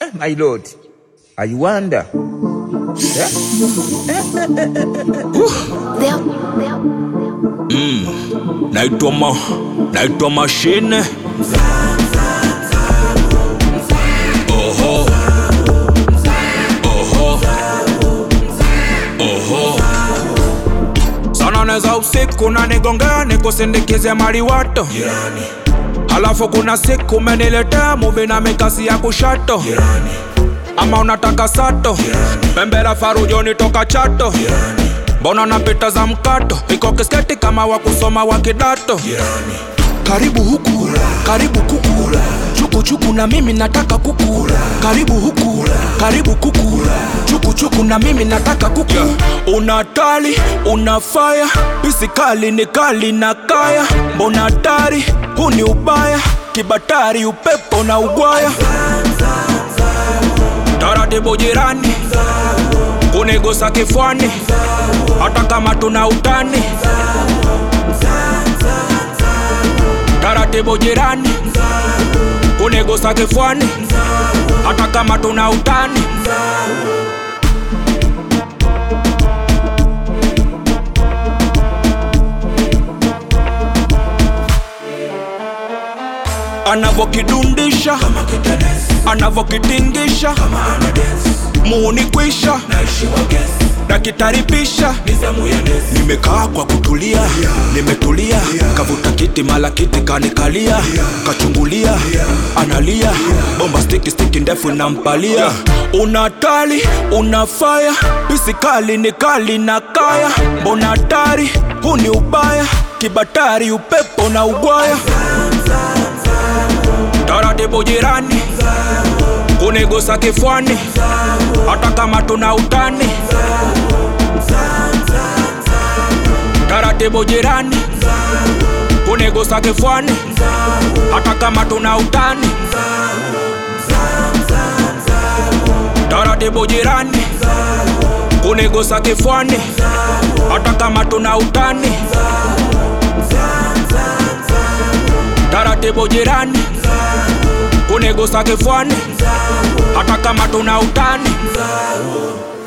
my lord, I wonder. Yeah? naitwa ma naitwa mashine Oho. Oho. Oho. sana neza usiku na nigongea nikusindikize maliwato halafu kuna siku umeniletea muvi na mikasi ya kushato ama unataka sato pembela farujoni toka chato mbona napita za mkato iko kisketi kama wa kusoma wa kidato karibu huku karibu kuku chuku chuku na mimi nataka kuku karibu huku karibu kuku chuku chuku na mimi nataka kuku una tali una faya pisi kali ni kali na kaya mbona hatari huu ni ubaya kibatari upepo na ugwaya taratibu jirani kunigusa kifwani hata kama tuna utani taratibu jirani kunigusa kifwani hata kama tuna utani anavokidundisha anavokitingisha muuni kwisha nakitaribisha nimekaa kwa kutulia nimetulia kavuta kiti mala kiti kanikalia kachungulia analia bomba stiki stiki ndefu nampalia una tali una faya pisi kali ni kali na kaya mbona hatari huu ni ubaya kibatari upepo na ugwaya taratibu jirani kunigusa kifwani hata kama tuna utani taratibu jirani kunigusa kifwani hata kama tuna utani taratibu jirani kunigusa kifwani hata kama tuna utani taratibu jirani kunigusa kifwani hata kama tuna utani